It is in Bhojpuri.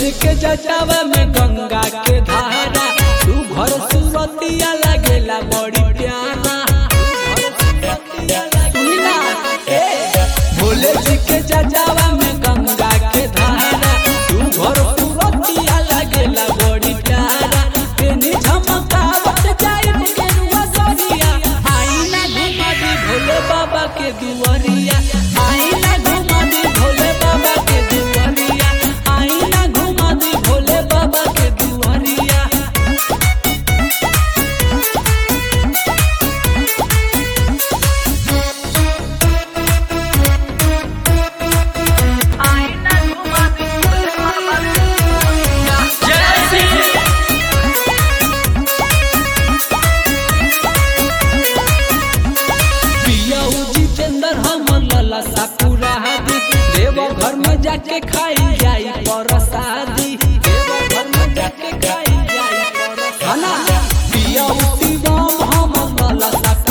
जी के जटावा में गंगा के धारा तू घर सुरतिया लगेला बड़ी प्यारा सुनी ना, ए, भोले जी के जटावा में गंगा के धारा तू घर सुरतिया लगेला बड़ी प्यारा तेनी झमकावत जाई गेरुआ सरिया आईना घुमा दी भोले बाबा के दुआरिया आईना घुमा दी भोले बाबा के दुआरिया आईना घुमा दी भोले बाबा के दुआरिया पिया जितेंद्र हमर लला साकुरा दी देव घर में जाके खाई जाई परसादी देव घर में जाके खाई जाई परसादी पिया शिवम हमर लला साकुरा